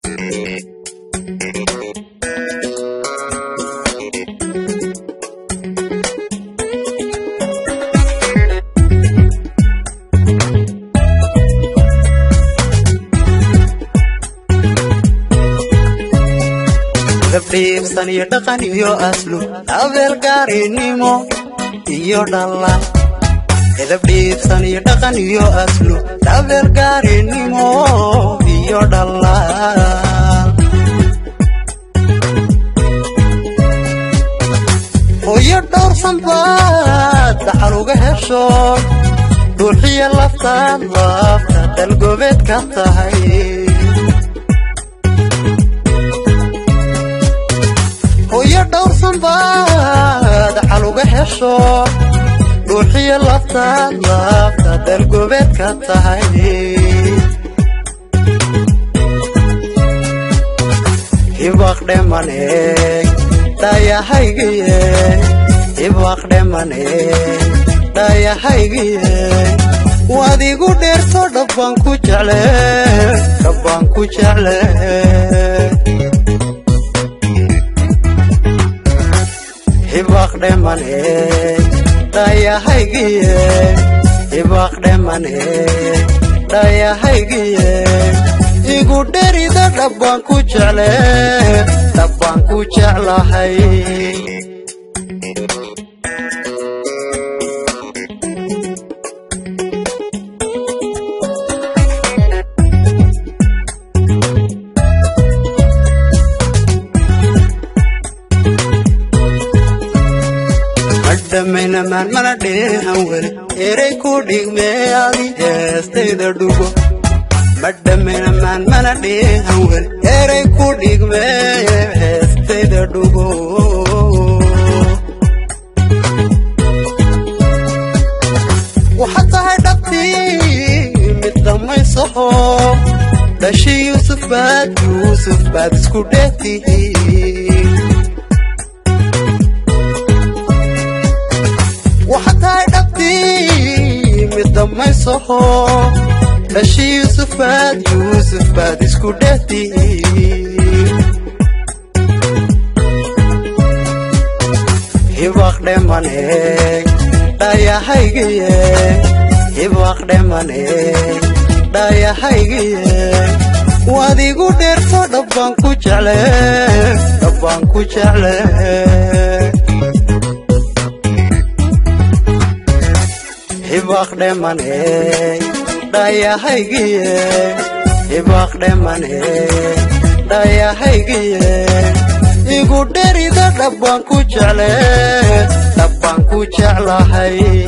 dabdhiibsan iyo dhaqan iyo aslu abeel gaarinimo iyo dhalan edabdhiibsan iyo dhaqan iyo aslu abeel gaarinimo iyo dhalan hooyo dhowrsan baad daxal uga hesho dhuuxiya laftaad lafta dalgobeed ka tahay hooyo dhowrsan baad xal uga hesho dhuuxiya laftaad lafta dalgobeed ka tahay hibaqdhemane dhayahaygiye hibaqdhemane dhayahaygiye waad igu dheerto dhabbaan ku jecle dhabbaan ku jecle hibaqdhemane dhayahaygiye hibaqdhemane dhayahaygiye igu dherida dhabbaan ku jecle dhabbaan ku jeclahay madhamaynamaan mana dheehan weli erey ku dhigmee adi heestayda dhugo madhamaynamaan mana dheehan weli erey ku dhigmee heestayda dhugo waxaad tahay dhabtii mid dhammaysaho dhashi yuusuf baad yuusuf baad isku dheegtihiin waxaad tahay dhabtii mid dhammaysaho dhashi yuusuf baad yuusuf baad isku dheegtihiin hibaqdhemane dhayahaygiye hibaqdhemane dhayahaygiye waad igu dheerto dhabbaan ku jecle dhabbaan ku jecle hibaqdhemane dhayahaygiye hibaqdhemane dhayahaygiye igu dherida dhabbaan ku jecle dhabbaan ku jeclahay